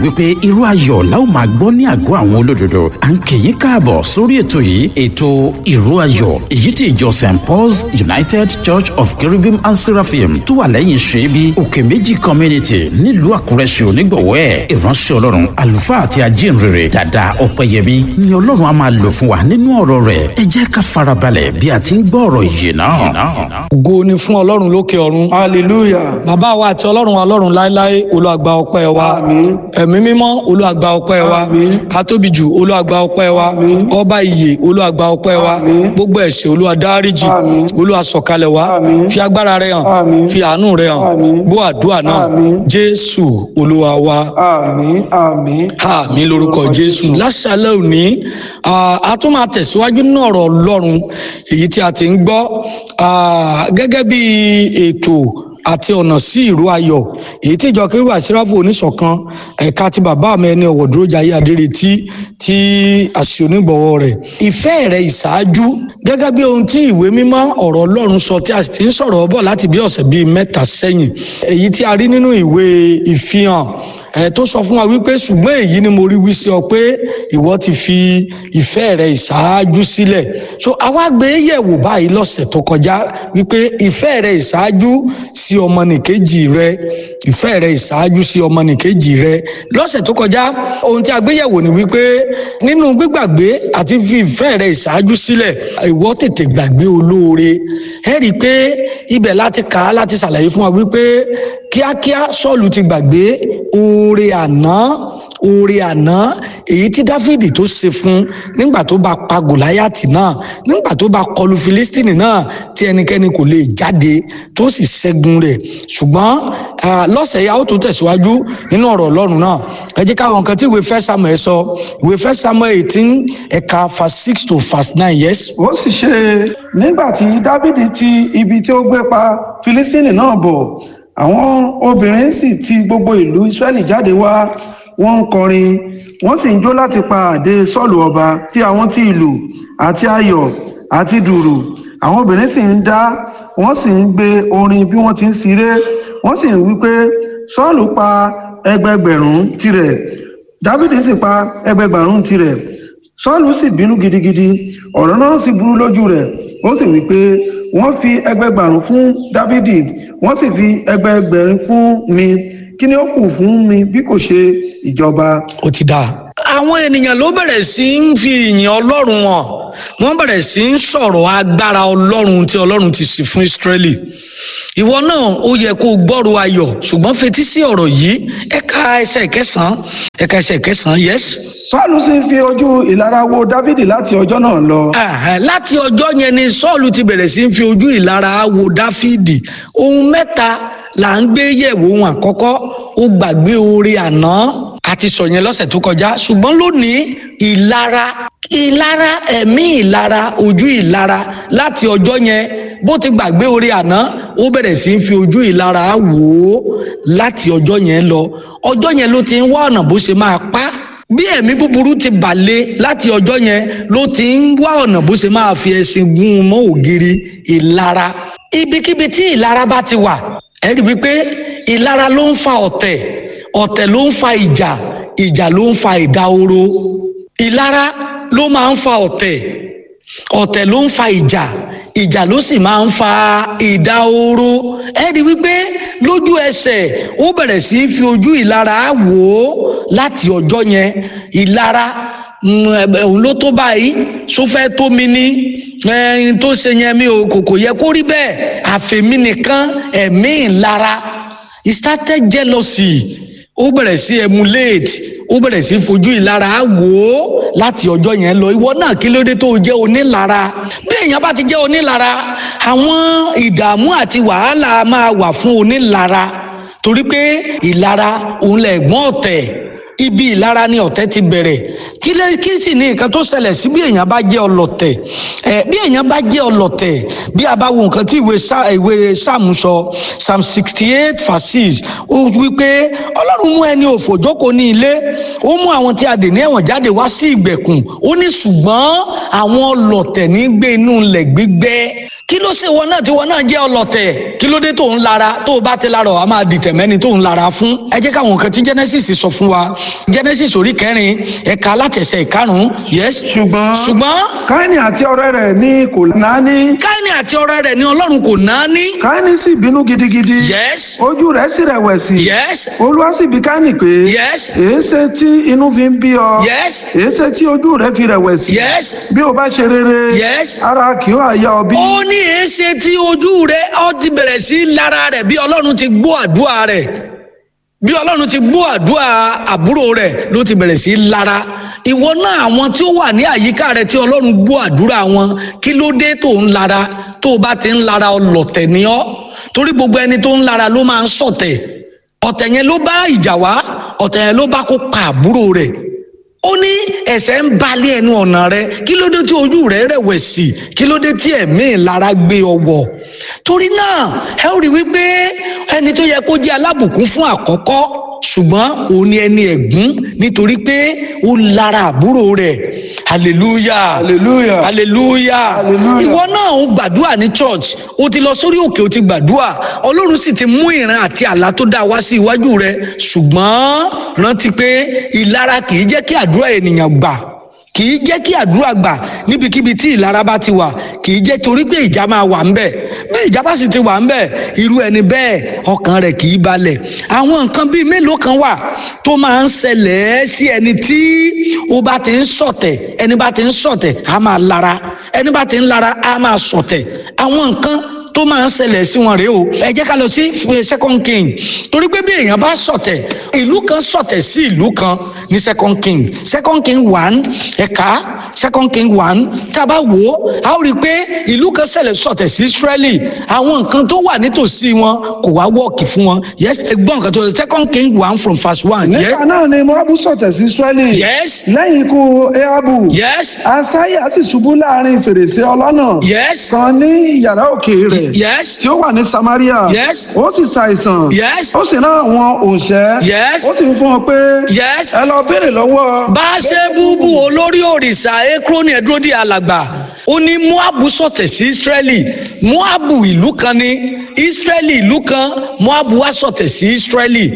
wípé irú ayọ̀ la ó máa gbọ́ ní àgọ́ àwọn olódodo à ń kì í káàbọ̀ sórí ètò yìí ètò ìró ayọ̀ èyí tí ìjọ st paul's united church of cherubim and seraphim tó wà lẹ́yìn ṣẹ́bi òkè méjì community nílùú àkúrẹ́ ṣe onígbọ̀wọ́ ẹ̀ ìránṣẹ́ ọlọ́run àlùfáà àti ajínrere dàda ọ̀pẹ̀yẹmí ni ọlọ́run á máa lò fún wa nínú ọ̀rọ̀ rẹ̀ ẹ jẹ́ ká farabalẹ̀ bí a ti ń gbọ́ ọ̀rọ̀ yìí náà. ògo ni fún ọlọ́run lókè ọ̀run. hallelujah. bàbá wa àti ọlọ́run ọlọ́run láéláé olùwàgbà ọpẹ́ wa. Àmín. ẹ̀mí mímọ́ olùwàgbà ọpẹ́ wa. Àmín. atóbijù olùwàgbà ọpẹ́ wa. Àmín. ọba ìyè olùwàgbà ọpẹ́ wa. Àmín. gbogbo ẹ̀ṣẹ̀ olùwàdáríjì Àmín. olùwàsọ̀kalẹ̀ wa. Àmín. fi agbára rẹ hàn. Àmín. fi àánú rẹ hàn. Àmín. gbọ́ àdúrà náà. Àmín. jésù olúwa wa àmín àmín. àmì lórúkọ jésù láṣálẹ́ òní ah, a tún máa tẹ̀síwájú nínú ọ̀rọ̀ ọlọ́run èyí tí a ti ń gbọ́ ah, gẹ́gẹ́ bí ètò àti ọ̀nà sí ìró ayọ̀ èyí tí ìjọ kérúbù àṣíráfù oníṣọ̀kan ẹ̀ka ti bàbá mi ẹni ọ̀wọ̀ dúró jayé adéretí tí àṣì onígbọ̀wọ́ rẹ̀ ìfẹ́ rẹ̀ ìṣáájú gẹ́gẹ́ bí ohun tí ìwé mímọ́ ọ̀rọ̀ ọlọ́run sọ tí a sì ti ń sọ̀rọ̀ bọ̀ láti bí ọ̀sẹ̀ bíi mẹ́ta sẹ́yìn èyí tí a rí nínú ìwé ìfihàn ẹ tó sọ fún wa wípé ṣùgbọ́n èyí ni mo rí wí sí ọ pé ìwọ ti fi ìfẹ́ rẹ ìṣáájú sílẹ̀ so àwa gbé yẹ̀wò báyìí lọ́sẹ̀ tó kọjá wípé ìfẹ́ rẹ ìṣáájú sí ọmọnìkejì rẹ ìfẹ́ rẹ ìṣáájú sí ọmọnìkejì rẹ lọ́sẹ̀ tó kọjá ohun tí a gbé yẹ̀wò ni wípé nínú gbígbàgbé àti fi ìfẹ́ rẹ ìṣáájú sílẹ̀ ìwọ tètè gbàgbé olóore ẹ rí i pé ibẹ̀ láti kà á láti ṣàlàyé fún wa wípé kíákíá sọ́ọ̀lù ti gbàgbé oore àná oore àná èyí tí dáfídì tó ṣe fún nígbà tó bá pa gòláyàtì náà nígbà tó bá kọlu filistini náà tí ẹnikẹ́ni kò lè jáde tó sì ṣẹ́gun rẹ̀ ṣùgbọ́n ah, lọ́sẹ̀ yà ó tún tẹ̀síwájú nínú ọ̀rọ̀ ọlọ́run náà ẹ jẹ́ káwọn nǹkan tí ìwé fẹ́ samuel sọ ìwé fẹ́ samuel eighteen ẹ̀ka verse six to verse nine yes. ó sì ṣe nígbà tí dávidi ti ibi tí ó gbé pa filistini náà bọ̀ àwọn obìnrin sì ti gbogbo ìlú israẹli jáde wá wọ́n ń kọrin wọ́n sì ń jó láti pa àdé sọ́ọ̀lù ọba tí àwọn ti ìlù àti ayọ̀ àti dùrù àwọn obìnrin sì ń dá wọ́n sì ń gbé orin bí wọ́n ti ń ṣeré wọ́n sì ń wí pé sọ́ọ̀lù pa ẹgbẹgbẹ̀rún tirẹ̀ dávidi sì pa ẹgbẹgbẹ̀rún tirẹ̀ sọ́ọ̀lù sì bínú gidigidi ọ̀rọ̀ náà sì burú lójú rẹ̀ ó sì wí pé wọ́n fi ẹgbẹgbẹ̀rún fún dávidi wọ́n sì fi ẹgbẹgbẹ̀rún fún mi kí ni ó kù fún mi bí kò ṣe ìjọba. ó ti dáa. àwọn ènìyàn ló bẹ̀rẹ̀ sí ń fi ìyìn ọlọ́run hàn wọ́n bẹ̀rẹ̀ sí ń sọ̀rọ̀ agbára ọlọ́run tí ọlọ́run ti sì fún ìsírẹ́lì ìwọ náà ó yẹ kó o gbọ́rọ̀ ayọ̀ ṣùgbọ́n fetí sí ọ̀rọ̀ yìí ẹ̀ka ẹsẹ̀ kẹsàn-án ẹ̀ka ẹsẹ̀ kẹsàn-án yes. sọ́ọ̀lù sì fi ojú ìlara wo dávidi láti ọjọ́ náà lọ. Ẹ̀hẹ̀, láti ọjọ́ yẹn ni sọ́ọ̀lù ti bẹ̀rẹ̀ sí ń fi ojú ìlara wo dáfídì ohun mẹ́ta là ń gbé yẹ̀wò ohun àkọ́kọ́ ó gbàgbé oore àná àti sọ yẹn lọ́sẹ̀ tó kọjá ṣùgbọ́n lónìí ìlara ìlara ẹ̀mí ìlara ojú ìlara láti ọjọ́ yẹn bó ti gbàgbé oore àná ó bẹ̀rẹ̀ sí ń fi ojú ìlara wò ó láti ọjọ́ yẹn lọ ọjọ́ yẹn ló ti ń wá ọ̀nà bó ṣe máa pa á bí ẹ̀mí búburú ti bàlẹ̀ láti ọjọ́ yẹn ló ti ń wá ọ̀nà bó ṣe máa fi ẹṣin gún un mọ́ ògiri ìlara ibikíbi tí ìlara bá ti wà ẹ rí wípé ìlara ló ń fa ọ̀tẹ̀ ọ̀tẹ̀ ló ń fa ìjà ìjà ló ń fa ìdahoro ìlara ló máa ń fa ọ̀tẹ̀ ọ̀tẹ̀ ló ń fa ìjà ìjà ló sì máa ń fa ìdahoro ẹ rí wípé lójú ẹsẹ̀ ó bẹ̀rẹ̀ sí í fi ojú ìlara wò ó láti ọjọ́ yẹn ìlara mm, ẹ, òun ló tó báyìí só fẹ́ tó mi ní ẹyin tó ṣe yẹn mi ò kò kò yẹ kó rí bẹ́ẹ̀ àfẹ̀mí nìkan ẹ̀mí ìlara he started jealousy ó bẹ̀rẹ̀ sí emulate ó bẹ̀rẹ̀ sí fojú ìlara wò ó láti ọjọ́ yẹn lọ ìwọ náà kí ló dé tó o jẹ́ onílara bí èèyàn bá ti jẹ́ onílara àwọn ìdààmú àti wàhálà máa wà fún onílara torí pé ìlara òun lẹ̀gbọ́n ọ̀tẹ̀ ibi ìlara ni ọ̀tẹ̀ ti bẹ̀rẹ̀ kí lè kí sì ní nǹkan tó ṣẹlẹ̀ sí bí èèyàn bá jẹ́ ọlọ̀tẹ̀ ẹ̀ bí èèyàn bá jẹ́ ọlọ̀tẹ̀ bí a bá wo nǹkan tí ìwé Sá- ìwé sáàmù sọ psalm sixty eight verse six ó wí pé ọlọ́run mú ẹni òfò jókòó ní ilé ó mú àwọn tí a dè ní ẹ̀wọ̀n jáde wá sí ìgbèkùn ó ní ṣùgbọ́n àwọn ọlọ̀tẹ̀ ní gbé inú ilẹ̀ gbígbẹ́ kí ló ṣe wọn náà tí wọn náà jẹ́ ọlọ̀tẹ̀ kí ló dé tó ń lara tó o bá ti lara ọ a máa dìtẹ̀ mẹ́ni tó ń lara fún. ẹ jẹ́ káwọn kan tí genesis sọ fún wa genesis orí kẹrin ẹ̀ka alátẹ̀sẹ̀ ìkarùn-ún yes. ṣùgbọ́n ṣùgbọ́n káínì àti ọ̀rẹ́ rẹ̀ ní kò náání káínì àti ọ̀rẹ́ rẹ̀ ni ọlọ́run kò náání. káínì sì bínú gidigidi yes ojú rẹ̀ sì rẹ̀wẹ̀sì yes olúwa sì bi káínì pé yes èéṣe tí inú fi ń bí ọ yes èéṣe tí ojú rẹ̀ fi rẹ̀wẹ̀sì yes bí o bá ṣe rere yes. ara kì ó àyà ọ bí. ó ní èéṣe tí ojú rẹ ọ ti bẹ̀rẹ̀ sí í lára rẹ̀ bí ọlọ́run ti gbọ́ àdúrà rẹ̀ bí ọlọ́run ti gbọ́ àdúrà àbúrò rẹ̀ ló ti bẹ̀rẹ̀ sí í lára ìwọ náà àwọn tí ó wà ní àyíká rẹ tí ọlọ́run gbọ́ àdúrà wọn kí ló dé tó ń lara tó o bá ti ń lara ọlọ̀tẹ̀ ni ọ́ torí gbogbo ẹni tó ń lara ló máa ń ṣọ̀tẹ̀ ọ̀tẹ̀ yẹn ló bá ìjà wá ọ̀tẹ̀ yẹn ló bá kó pa àbúrò rẹ̀ ó ní ẹ̀ṣẹ̀ ń balẹ̀ ẹnu ọ̀nà rẹ kí ló dé tí ojú rẹ rẹ̀wẹ̀sì kí ló dé tí ẹ̀mí ìlara gbé ọwọ́ torí náà ẹ ó rí wípé ẹni tó yẹ kó jẹ́ alábùkún fún àkọ́kọ́ ṣùgbọ́n òun ni ẹni ẹ̀gún nítorí pé ó lára àbúrò rẹ̀ hallelujah hallelujah hallelujah Hallelujah. ìwọ náà ń gbàdúrà ní church o ti lọ sórí òkè o ti gbàdúrà ọlọ́run sì ti mú ìran àti àlá tó dáa wá sí iwájú rẹ ṣùgbọ́n rántí pé ìlara kì í jẹ́ kí àdúrà ènìyàn gbà kì í jẹ́ kí àdúrà gbà níbikíbi tí ìlara bá ti wà kì í jẹ́ torí pé ìjà máa wà ńbẹ̀ bí ìjà bá sì ti wà ńbẹ̀ irú ẹni bẹ́ẹ̀ ọkàn rẹ̀ kì í balẹ̀ àwọn nǹkan bíi mélòó kan wà tó máa ń ṣẹlẹ̀ sí ẹni tí ó bá ti ń ṣọ̀tẹ̀ ẹni bá ti ń ṣọ̀tẹ̀ á máa lara ẹni bá ti ń lara á máa ṣọ̀tẹ̀ àwọn nǹkan tó máa ń ṣẹlẹ̀ sí wọn rèé o ẹ jẹ́ ká lọ sí second king torí pé bí èèyàn bá ṣọ̀tẹ̀ ìlú kan ṣọ̀tẹ̀ sí ìlú kan ní second king second king one ẹ̀ka second king one tá a bá wò ó a ó rí i pé ìlú kan ṣẹlẹ̀ ṣọ̀tẹ̀ sí israeli àwọn nǹkan tó wà nítòsí wọn kò wá wọ́ọ̀kì fún wọn yes ẹgbọ́n nǹkan tó ṣe second king one from verse one. yes nígbà náà ni moabu sọ̀tẹ̀ sí israẹli yes lẹ́yìn ikú ehabu yes asaya sì ṣubú láàrin fèrèsé ọlọ́nà yes kan ní yàrá òkè rẹ̀ yes tí ó wà ní samaria Yes. ó sì ṣàìsàn yes ó sì rán àwọn òǹṣẹ́ Yes. ó sì ń fún wọn pé yes. ẹ lọ béèrè lọ́wọ́ bá a ṣe búbú olórí òrìṣà ekroni ẹdúródì alàgbà ó ní moabu sọ̀tẹ̀ sí israeli moabu ìlú kan ní israeli ìlú kan moabu wá sọ̀tẹ̀ sí israeli